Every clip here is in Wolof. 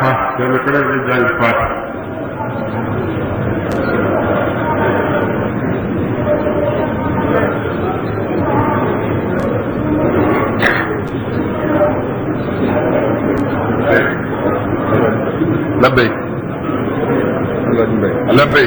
faat kenn ku nekk di jàng faat labbayk labbayk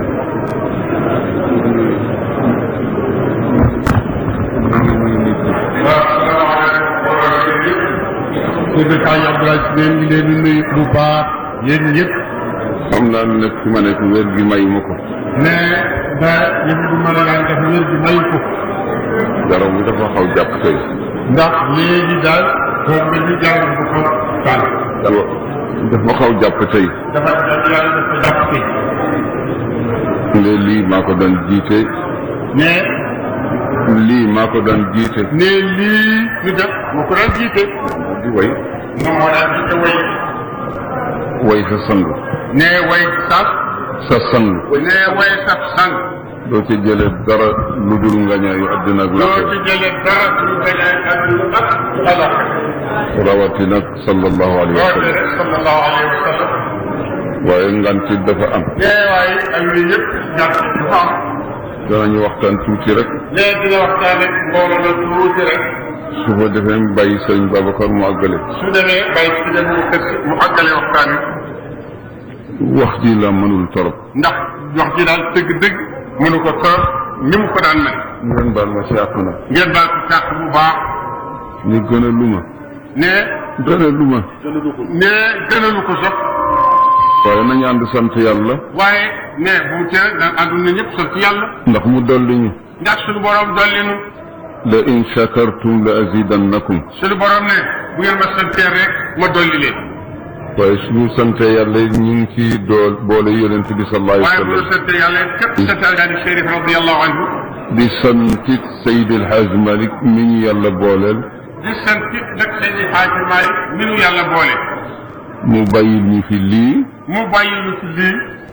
Sëñ Kañ Abdoulaye si leen ngi leen di nuyu bu baax yéen ñëpp xam naa ne nag fi ma nekk wér gi may ma ko ne da yëf du mën a daan def wér gi may ko yaram bi dafa xaw jàpp tey ndax léegi daal foog nga ñu jàng bu ko tànn dafa dafa xaw jàpp tey dafa yàlla dafa jàpp tey ne lii maa ko daan jiite ne lii maa ko daan jiite ne lii ñu def moo ko daan jiite di way moom moo daan jiite way way sa sang ne way sax sa sang ne way sax sang doo ci jële dara lu dul ngañaayu àddina ak loo laaxira ci jëlee dara suñu gañaay àdduna ak alaaka rawati nag sallallahu alayhi wa loolu sallam rek sallallahu alayhi wa sallam waaye nganti dafa am ne waaye ak yooyu yëpp ñàkk dafa am danañu waxtaan tuuti rek ne dina waxtaan ak mbooloo la tuuti rek su ko defee bàyyi sëñ Babacar mu àggale su demee bay si dem mu kër si mu àggale waxtaan wi wax ji la mënul torop ndax wax ji daal dëgg-dëgg mënu ko torop ni mu ko daan mel ngeen baal ma si àq na ngeen baal ko sàq bu baax ni gën a luma ne gën a luma ne gënalu ko sopp waaye nañu ànd sant yàlla waaye ne bu mu tere daan àdduna ñëpp sant yàlla ndax mu dolli ñu ndax suñu borom dolli nu la in shakartum la azidannakum suñu borom ne bu ngeen ma santee rek ma dolli leen waaye suñu sante yàlla ñu ngi ci dool boole yonent bi sallallahu waaye alayhi bu wa ñu sallam santee yàlla képp sant alhaji Chérif radiallahu anhu di santit Seydi El Hadj Malick mi ñu yàlla booleel di sant nag seen i xaaji Maalik mi nu yàlla boole mu bàyyil ñu fi lii mu bàyyi lu ci lii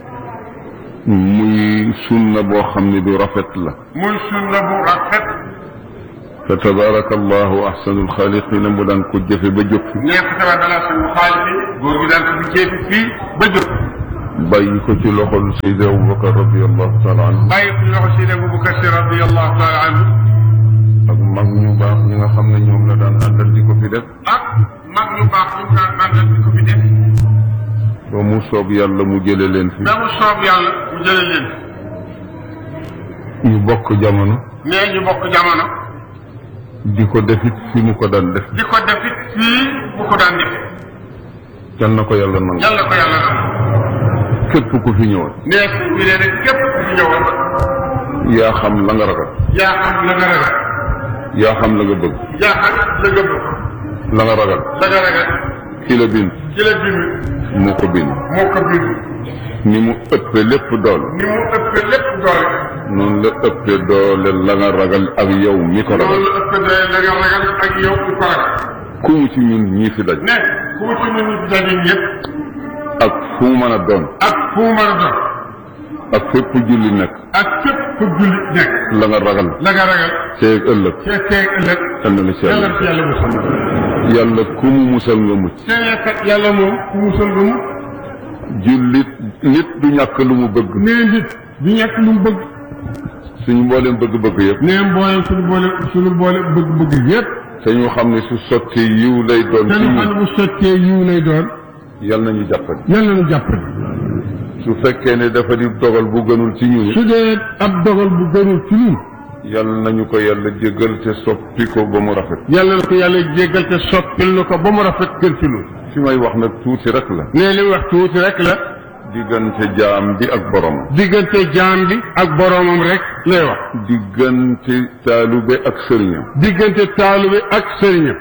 muy sunna boo xam ne du rafet la muy sunna bu rafet fa tabaraka allahu ahsanul xaaliqina mu daan ko jëfe ba jóg fi neex tabaar dala suñu xaalis bi góor gi daan ko fi jéefi fii ba jóg bàyyi ko ci loxol Seydi Aboubacar radiallahu taala anhu bàyyi ko loxo Seydi Aboubacar Si radiallahu taala anhu ak mag ñu baax ñi nga xam ne ñoom la daan àndal di ko fi def ak mag ñu baax ñu daan àndal di ko fi def ba mu soob yàlla mu jële leen fi ba mu soob yàlla mu jële leen ñu bokk jamono nee ñu bokk jamono di ko defit fi mu ko daan def di ko defit fii bu ko daan def yal na ko yàlla nangu yàlla ko yàlla nam képp ku fi ñëwoon nee si bi nee ne képp ku fi ñëwoon yaa xam la nga ragal yaa xam la nga ragal yaa xam la nga bëgg yaa xam la nga bëgg la nga ragal la nga ragal ki la bind ci la bind moo ko bind moo ko bind ni mu ëppee lépp doole ni mu ëppee lépp doole noonu la ëppee doole la nga ragal ak yow mi ko ragal loolu la ëppee doole la nga ragal ak yow ku ko ragal ku mu ci ñun ñii fi daj ne ku ci nit ñi daje yëpp ak fu mu mën a doon ak fu mu mën a doon ak fépp julli nekk ak fépp fu jullit nekk la nga ragal la nga ragal teeg ëllëg te teeg ëllëg yal na la ci yàlla yàlla ci yàlla musal yàlla ku mu musal nga mucc seen kat yàlla moom ku musal nga mu jullit nit du ñàkk lu mu bëgg nee nit du ñàkk lu mu bëgg suñu mbooleem bëgg-bëgg yëpp nee mboolem suñu boole suñu boole bëgg-bëgg yëpp te ñu xam ne su sottee yiw lay doon te ci ñu xam ne ñun bu sottee yiw lay doon yal nañu jàppale yàlla na jàppale su fekkee ne dafa di dogal bu gënul ci ñun su dee ab dogal bu gënul ci ñun yal nañu ko yàlla jéggal te soppi ko ba mu rafet yàlla na ko yàlla jéggal te soppil na ko ba mu rafet gën ci ñun fi may wax nag tuuti rek la nee li mu wax tuuti rek la diggante jaam bi ak borom diggante jaam bi ak boroomam rek lay wax diggante taalube ak sëriñam diggante taalube ak sëriñam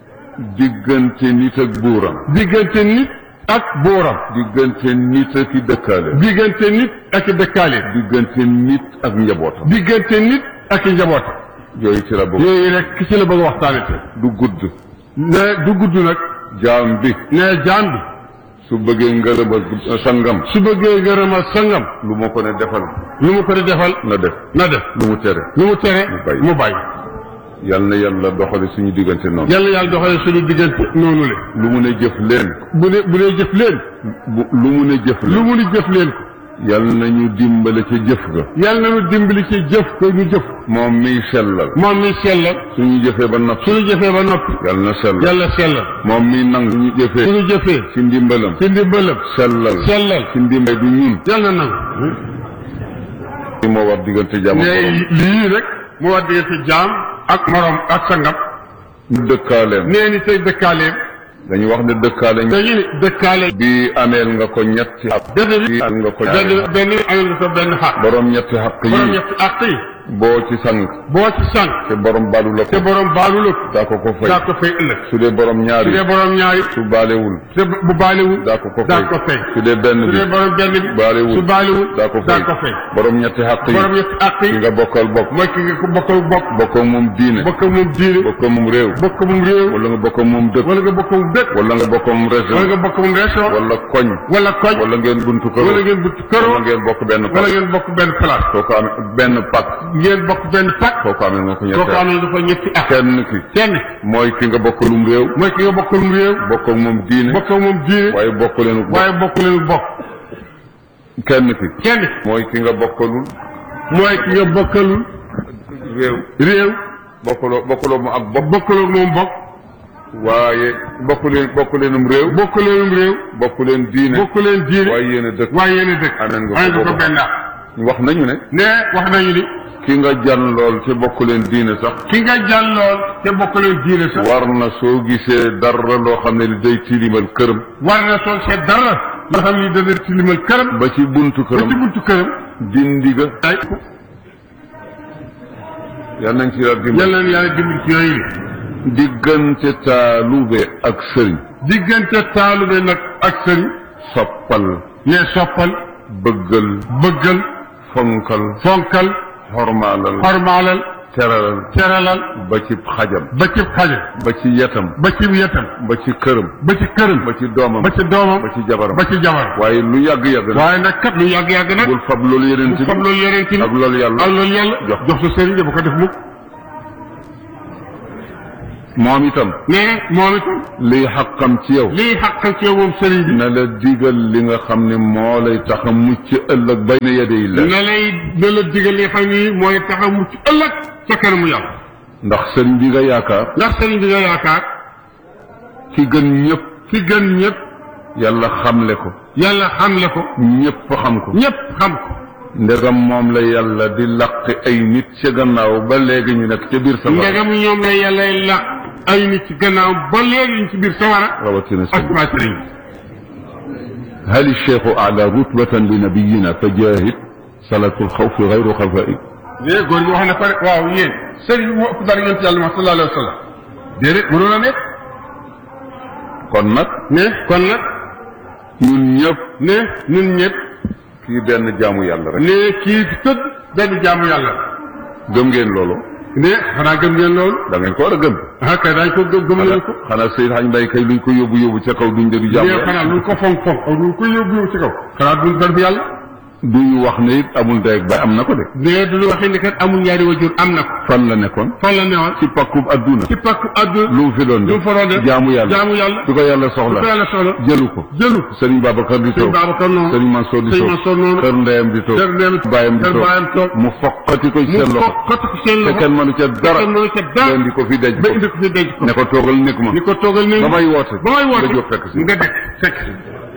diggante nit ak buuram diggante nit ak booram diggante nit ak i dëkkaale diggante nit ak i dëkkaaleem diggante nit ak njabootam diggante nit ak i njabootam yooyu ci la bokk yooyu rek ki ci la bëgg a waxtaane te du gudd ne du gudd nag jaam bi ne jaam bi su bëggee ngërëmal sangam su bëggee gërëmal sangam lu ma ko ne defal lu mu ko di defal na def na def lu mu tere lu mu tere Mu bàyyi. mu bàyyi yal na yàlla doxale suñu diggante noonu yàlla yàlla doxale suñu diggante noonu le lu mu ne jëf leen bu ne bu dee jëf leen bu lu mu ne jëf lu leen mu ni jëf leen ko yal nañu dimbale ca jëf ga yàlla na nu dimbali ci jëf ko ñu jëf moom miy sellal moom mi sellal suñu jëfee ba noppi suñu jëfee ba noppi yal na sellal yàlla sellal moom miy nangu suñu jëfee suñu jëfee ci ndimbalam ci ndimbalam sellal sellal ci ndimbal du ñun yàlla na nangu li moo war diggante jàmm ak ne borom lii rek mu war diggante jaam ak morom ak sangam ñu dëkkaaleem nee ni tey dëkkaaleem dañu wax ne dëkkaale dañu ni dëkkaale bi ameel nga ko ñetti xaq benn bi bi am nga ko benn benn bi amee nga sa benn xaq borom ñetti xaq borom yi ñetti àq yi boo ci sang boo ci sànq te borom balu la te ko borom baalu la ko daa ko ko fay daa ko fay ëllëg su dee borom su ñaari dee borom ñaari su baalewul te bu baalewul daa ko ko daa fay ko fay su dee benn su bi dee borom benn bi baalewul su baalewul daa ko daa fay ko fay borom ñetti xaq yi borom ñetti àq ki yi nga bokkal bokk mooy ki nga ko bokkal bopp bokk ak moom diine bokk moom diine bokk ak moom réew bokk moom réew wala nga bokk ak moom dëkk wala nga bokk moom dëkk wala nga bokk ak moom wala région nga bokk moom région wala koñ wala koñ wala ngeen buntu kër wala ngeen butti këroo wala ngeen bokk benn wala pak ngeen bokk benn place kooku am benn pak ngeen bokk benn pak kooku amee nga ko kooku ñetti amee dafa ñetti at kenn ki kenn mooy ki nga bokkalum réew mooy ki nga bokkalum réew bokk ak moom diine bokk ak moom diine waaye bokk leen waaye bokk leen bokk kenn ki kenn mooy ki nga bokkalul mooy ki nga bokkalul réew réew bokkaloo bokkaloo mu ak bopp bokkaloo moom bokk waaye bokk leen bokk leenum réew bokk leenum réew bokk leen diine bokk leen diine waaye yéen a dëkk waaye yéen a dëkk Ameen nga ko amee nga ko boobu. benn at wax nañu ne ne wax nañu ni ki nga jan lool te bokk leen diine sax ki nga jàllool te bokk leen diine sax war na soo gisee dara loo xam ne li day tilimal këram war na sol seet dara loo xam ni dana tilimal këram ba ci buntu ba ci këram buntu këram dindi ga ay yal nañ ci yàlla dimbali yàlla na yàlla dimbali ci yooyu li diggante taalube ak sëriñ diggante taalube nag ak sëriñ soppal ne soppal bëggal bëggal fonkal fonkal xormaalal xormaalal teralal teralal ba ci xajam ba ci xaje ba ci yetam ba ci yetam ba ci këram ba ci këram ba ci doomam ba ci doomam ba ci jabaram ba ci jabar waaye lu yàgg-yàgg nag waaye nag kat lu yàgg-yàgg nag bul fab loolu yeneen bu ci fam loolu yeneen ci ak loolu yàlla ak loolu yàlla jox. jox sa sëriñ bu ko def mukk moom itam nee na moom itam liy xaqam ci yow lii xàqal ci yow moom sëriñ bi na la digal li nga xam ne moo lay tax a mucc ëllëg bay na yedey la na lay na la digal li xam ni mooy tax a mucc ëllëg ca kanamu yàlla ndax sëriñ bi nga yaakaar ndax sëriñ bi nga yaakaar ki gën ñëpp ki gën ñëpp yàlla xamle ko yàlla xamle ko ñëpp xam ko ñëpp xam ko ndegam moom la yàlla di laqi ay nit ca gannaaw ba léegi ñu nekk ca biir safara ndegam ñoom la yàlla la ay nit ci gannaaw ba léegi ñu ci biir sawara rawatina ak sëriñ waa sëriñ bi هل الشيخ أعلى رتبة لنبينا فجاهد صلاة الخوف غير خفائي mais góor gi wax na pare waaw yéen sëriñ bi moo ëpp dara yonent yàlla Muhammad sallallahu alayhi wa sallam déedéet mënu la nekk kon nag ne kon nag ñun ñëpp ne ñun ñëpp kii benn jaamu yàlla rek ne kii fi tëdd benn jaamu yàlla gëm ngeen loolu ne xanaa gëm ngeen loolu da ngeen ko war a gëm ah kay daañu ko gëm gëm nañu ko xanaa Seyd Hañ Mbay kay luñ ko yóbbu yóbbu ca kaw duñ dëgg jaamu mais xanaa lu ko fonk fonk ak lu ko yóbbu yóbbu ci kaw xanaa duñ dara fi yàlla duñu wax ne it amul ndey ak bay am na ko de mais du ñu waxee ni kat amul ñaari wajur am na ko fan la nekkoon fan la newoon ci pakkub adduna ci pakku àdduna lu mu fi doon lu def mu fa doon def jaamu yàlla jaamu yàlla su ko yàlla su ko soxla yàlla soxla jëlu ko jëlu sëriñ Babacar di sëñ toog Babacar noonu sëriñ Mansour di sëñ toog Mansour noonu kër ndeyam di toog kër ndeyam bàyyam di kër toog bàyyam toog mu foqati ko ci mu seen loxo fokkati ko seen te loxo kenn mënu ca dara kenn mënu ca dara leen di ko fi denc ba ko indi ko fi denc ko ne ko toogal nekk ma ni ko toogal ni ba may woote ba may woote nga jóg fekk si nga dekk fekk si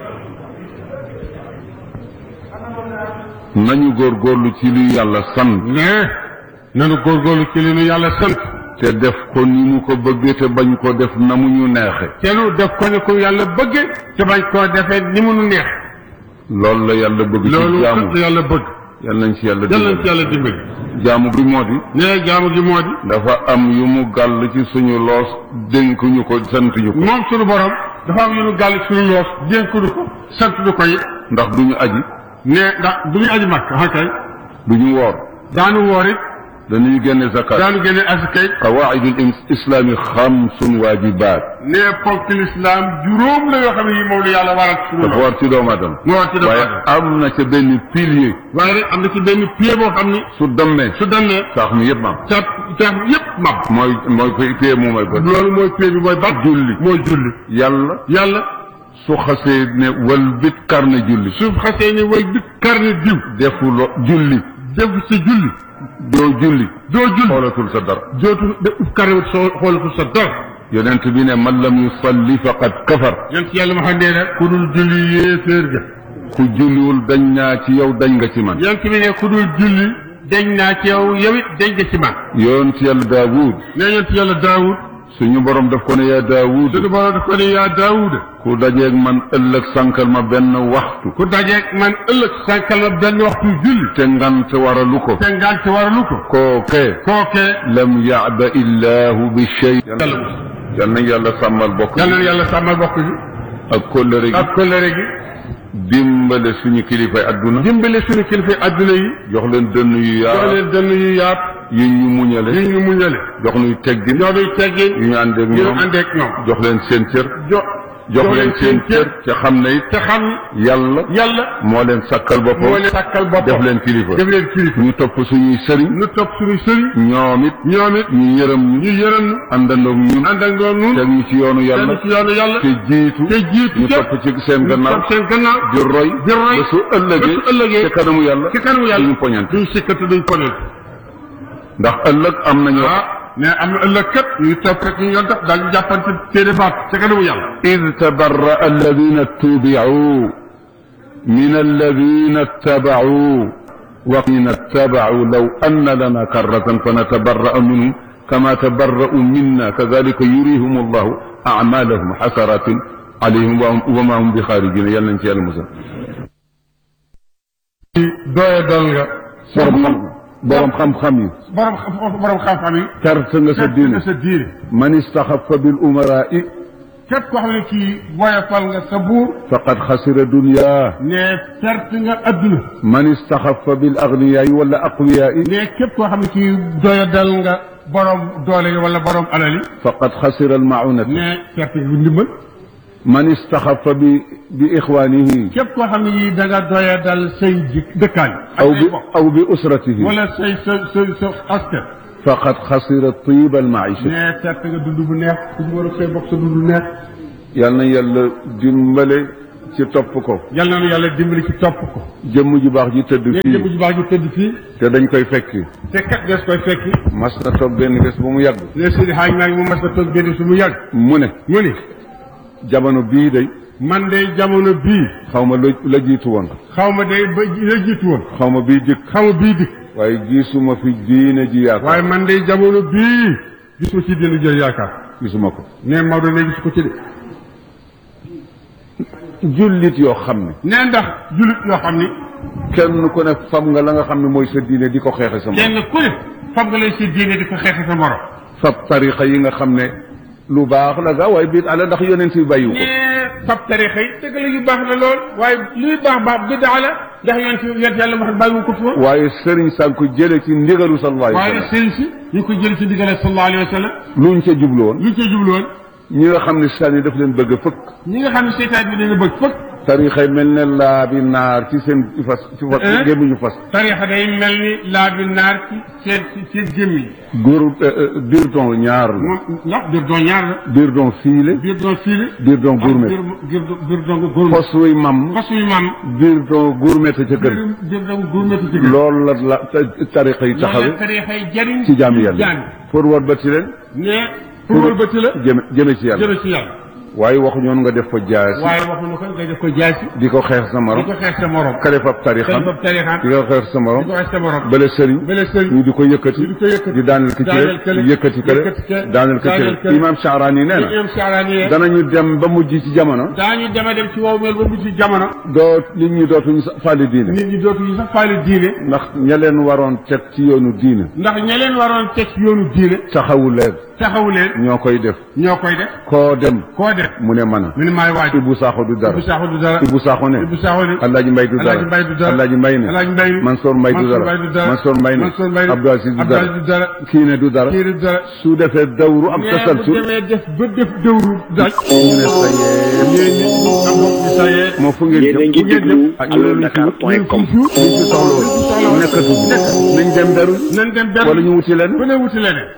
nañu góorgóorlu ci li yàlla sant mais nanu góorgóorlu ci li nu yàlla sant te def ko ni mu ko bëggee te bañ ko def na mu ñu neexe te nu def ko ne ko yàlla bëgge te bañ koo defee ni mu nu neex loolu la yàlla bëgg ci loolu jaamu kat yàlla bëgg yal nañ ci yàlla yàlla na ci dimbali yàlla dimbali jaamu bi moo di nee jaamu gi moo di dafa am yu mu gàll ci suñu loos dénk ñu ko sant ñu ko moom suñu borom dafa am yu nu gàll suñu loos dénkuñu ko sant du ko it ndax duñu aji ne ndax du ñu aji màkk ah kay duñu woor daanu woor it dañuy génne zakat daanu génne asakay qawaidul islami xamsun waajibaat ne ponk l'islam juróom la yoo xam ne yi moom la yàlla waral ci dafa suñu war ci doomu aadama moo war ci doomu waaye aadama am na ca benn pilier waaye rek am na ci benn pied boo xam ni su demee su demee saax mi yëpp am ca ca yëpp mab mooy mooy pied moom mooy ba loolu mooy pied bi mooy bat julli mooy julli yàlla yàlla su xasee ne wal bit karne julli su xasee ni way bit karne diw defulo julli def sa julli doo julli doo julli xoolatul sa dara jootu de uf karne soo xoolatu sa dara yonent bi ne man lam yusalli faqad kafar yonent yàlla ma xam nee na ku dul julli yéeféer ga ku julliwul dañ naa ci yow dañ nga ci man yonent bi ne ku dul julli dañ naa ci yow yow it dañ nga ci man yonent yàlla daawud nee yonent yàlla daawud suñu borom daf ko ne yaa daawud suñu borom daf ko ne yaa daawuda ku dajeeg man ëllëg sànkal ma benn waxtu ku dajeeg man ëllëg sànkal la benn waxtu julli te ngant waralu ko te ngante waralu ko kookee kookee lam yaaba illahu bi shay yàlla yal nañ yàlla sàmmal bokk yàlla na yàlla sàmmal bokk gi ak kóllëre gi ak kóllëre gi dimbale suñu kilifay adduna dimbale suñu kilifa adduna yi jox leen dënn yu jox yaa leen dënn yu yaat yu ñu muñale yi ñu muñale jox nuy teggin ñoo duy teggin yu ñu àndeeg ñu ñoom àndeek ñoom jox leen seen cër jo jox leen seen cër te xam ne it te xam yàlla yàlla moo leen sakkal moo boppam leen sàkkal boppam def leen kilifa def leen kilifa ñu topp suñuy sëriñ nu topp suñu sëriñ ñoom it ñoom it ñu yërëm ñu ñu yërëm nu àndandoog ñun ànd ak doon nun teg ñu ci yoonu tegu yàlla ci yoonu yàlla te jiitu te jiitu ñu ca topp ci seen ñu gannaaw topp seen gannaaw di roy di roy ba su ëllëgee ba su ëllëgee te kanamu yàlla ci kanamu yàlla duñu poñante duñ sikkatu duñ ponel ndax ëllëg am nañu ah mais am na ëllëg kat ñu topp rek ñu yoon def daal ñu jàppante téere baat ci kanamu yàlla إذ تبرأ الذين اتبعوا من الذين اتبعوا وقين اتبعوا لو أن لنا كرة فنتبرأ منهم كما تبرأوا منا كذلك يريهم الله أعمالهم حسرات عليهم وهم- وما هم بخارجين يلا انت يا المسلم doye dal nga borom xam borom xam-xam yi borom xam- borom xam-xam yi terte nga sa fekk diine nga sa diine man istaxafa bil umaraai képp koo xam ne kii woyofal nga sa buur faqad xasira dunya ne perte nga adduna man istaxafa bil agniyaai wala aqwiyaai ne képp koo xam ne kii doye dal nga borom doole yi wala borom alal yi faqad xasira almaunata ne perte nga ndimbal man istaxafa bi bi ixwaanihi képp koo xam ne yii da nga doye dal say ji dëkkaan ak aw say bi bokk aw bi usratihi wala say sa sa sa askan faqad xasira tiiba almaisha ne perte nga dund bu neex ku ñu war a say bokk sa dund bu neex yal na yàlla dimbale ci topp ko yal na nu yàlla dimbali ci topp ko jëmm ju baax ji tëdd ne fii jëmm ju baax ju tëdd fii te dañ koy fekki te kat des koy fekki mas na toog benn bés ba mu yàgg ne Seydi Hadj maa ngi mu mas a toog benn su mu yàgg mu ne mu ni jamono bii day man de jamono bii xaw ma la la jiitu woon xaw ma de ba la jiitu woon xaw ma bii dikk xaw ma bii dikk waaye gisuma fi diine ji yaakaar waaye man de jamono bii gisuma ci dina jël yaakaar gisuma ko ne Maodo ne gis ko ci de jullit yoo xam ne ne ndax jullit yoo xam ni kenn ku ne fam nga la nga xam ne mooy sa diine di ko xeexe sa morom kenn ku ne fam nga lay si diine di ko xeexe sa morom fab tarixa yi nga xam ne lu baax la ga waaye biit ala ndax yonent yi bàyyiwu ko ne fab tarixa yi dëgg la yu baax la lool waaye luy baax baax bidaa la ndax yonent yonent yàlla wax bàyyiwu ko fa waaye sëriñ sànq ko jële ci ndigalu sallallahu alayhi wa waaye sallam sëriñ si ñu ko jël ci diggale sallallahu alayhi wa sallam luñ ca jublu woon lu ci jublu woon ñi nga xam ne sànni daf leen bëgg a fëkk ñi nga xam ne seytaan bi dana bëgg fëkk tarixa yi mel ne laa bi naar ci seen ci fas ci fas Eh? gémmiñu fas tarixa day mel ni laa bi naar ci seen ci seen gémmiñ góor biir don ñaar la moom ndax biir doon ñaar la biir don fiile biir doon fiili biir don gourmet biir biir biir doon gourmet fos wuy mam fas yu maam biir don gourmet ca kër biir biir doon gourmet ci gën loolu la la ta- tarixa yi loolu taxawe la tarixa yi jariñ ci jaami yàlla jaami pour war ba ci leen ne pour wëlbati la jëme jëme ci yàlla jëme ci yàlla waaye waxu ñoon nga def ko jaasi waaye waxuñu ko nga def ko jaay si di ko xeex sa di morom ko xeex sa morom ka def ab tarixam dañ ko tarixaan di ko xeex sa di morom ko xeex sa morom bële sëriñ bële sëriñ ñu di ko yëkkati ñu di ko yëkkati di daaneel ki ci daaneel kële yëkkati kële yëkkati kële daaneel ki daaneel ci kële. imam Shaarani nee na ñoom saaraan danañu dem ba mujj ci jamono daañu dema dem ci wow mel ba mu ci jamono doo nit ñi dootuñu sa- fàlli diine nit ñi dootuñu sax faale diine ndax ña leen waroon teg ci yoonu diine ndax ña leen waroon teg ci yoonu diine taxawu leen taxawu leen ñoo koy def ñoo koy def koo dem koo def mu ne man a mu ne maay waaj Ibou Sakho du dara Ibou Sakho du dara Ibou Sakho ne Ibou Sakho ne Alaaji Mbay du dara Alaaji Mbay du dara Alaaji Mbay ne Alaaji Mbay ne Mansour Mbay du Mansour dara Mbay du dara Mansour Mbay ne Mansour Mbay ne Abdou Aziz du Abdou Aziz du dara dara kii ne du dara kii du dara su defee dawru am mais bu tasalsul demee def ba def dëwru daj ñu ne sa yee yéen nit ñi am bopp bi sa yee moo fu ngeen yéen a jëm ngi déglu ah ñu ne luñ fi wut alodakar point com luñ fi soxla nekkatu fi nañ dem beru nañ dem benn wala ñu wuti leen bu ne wuti leneen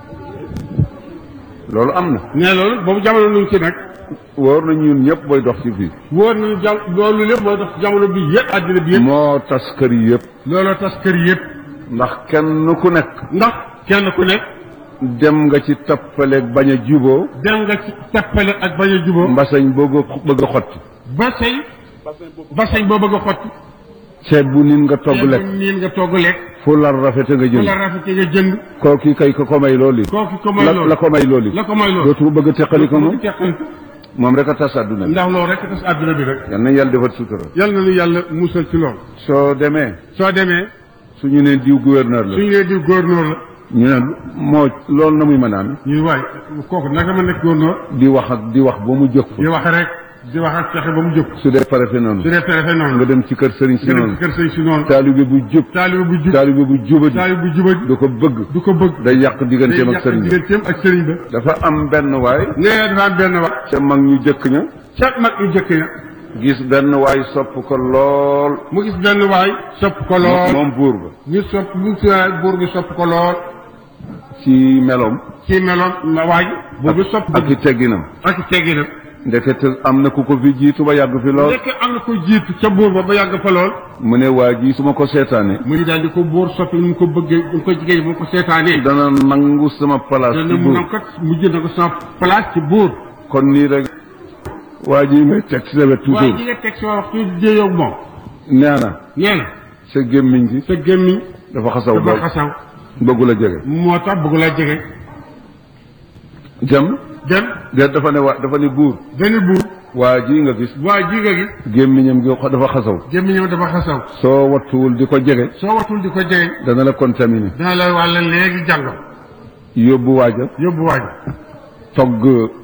loolu am na nee loolu boobu jamono nuñ ci nag wóor na ñun ñëpp booy dox ci fii wóor nañu jam loolu lépp moo tax jamono bi yëpp àddina bi yëpp moo tas kër yi yëpp looloo tas kër yëpp ndax kenn ku nekk ndax kenn ku nekk dem nga ci tappaleeg bañ a juboo dem nga ci tappale ak bañ a juboo mbasañ bëgg a bëgg a xotti ba say ba say boo bëgg a xotti ceeb bu nit nga togg lekk niin nga togg lekk fu lar rafete nga fu jënd la rafetee nga jënd kooki kay ko ko may loolu kooku ko may la loolu la ko may loolu la ko may loolu dootu bëgg a teqali ko moom mu teqal moom rek a tas àdduna bi ndax loolu rek tas àdduna bi rek yal na yàlla defal sutura yal na nu yàlla musal ci loolu soo demee soo demee suñu ne diw gouverneur la suñu nee di góornóor la ñu ne moo loolu na muy mën a am ñuy waay kooku naka ma nekk góornóor di wax ak di wax ba mu jóg di fa wax rek di wax ak fexe ba mu jóg su dee préfet noonu su dee préfet noonu nga dem ci kër sëriñ si nga dem noonu ci kër sëñ si noonu taalibe bu jub taalibe bu jub taalibe bu jubadi taalibe bu jubadi du ko bëgg du ko bëgg day yàq day digganteem ak yàq sëriñ bi digganteem ak sëriñ ba dafa am benn waay nee dafa am benn wax ca mag ñu jëkk ña ca mag ñu jëkk ya gis benn waay sopp ko lool mu gis benn waay sopp ko lool moom buur ba ñu sopp mu si buur bi sopp ko lool ci meloom ci meloon ma waay buur bi sopp ak i tegginam ak tegginam ndekete am na ku ko fi jiitu ba yàgg fi lool nekk am na ko jiitu ca buur ba ba yàgg fa lool mu ne waa ji su ma ko seetaane mu ngi daal di ko buur soppi mu ko bëggee mu ko jigéen mu ko seetaanee dana nangu sama place dana ci mu buur nam kat mu jënd ko sama place ci buur kon nii rek waa ji ngay teg ci sa wet waaye toujours ji nga teg si waxtu jéeyoog moom nee na nee na sa gémmiñ gi sa gémmiñ dafa xasaw dafa lool xasaw bëggu la jege moo tax bëgg laa jege jam dem de dafa ne waa dafa ne buur benn buur waa ji nga gis waa ji nga gis gémmiñam gi dafa xasaw gémmiñam dafa xasaw soo wattuwul di ko jege soo watul di ko jege dana la contaminé dana la wàlla léegi jàngam yóbbu waaja yóbbu waaj togg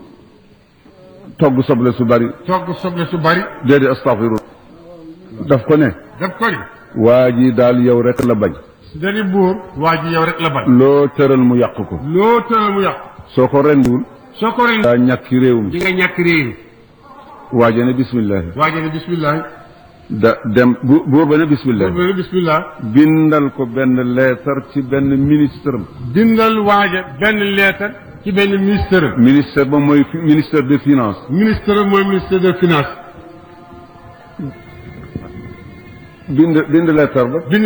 togg soble su bari togg soble su bari déedéet astaghfiru daf ko ne daf ko ni waa ji daal yow rek la bañ dani buur waa ji yow rek la bañ loo tëral mu yàq ko loo tëral mu yàqu soo ko rendiwul soo ko ren daa ñàkki réew mi di nga ñàkk réew mi waaja ne bismillahi waa ji ne bismillah da dem bu buur ba ne bismillahi buur ne bismillah bindal ko benn leetar ci benn ministre am bindal waaja benn leetar ci benn ministère ministère ba mooy fi- ministère des finances ministère mooy ministère des finances bind bind leetar ba bind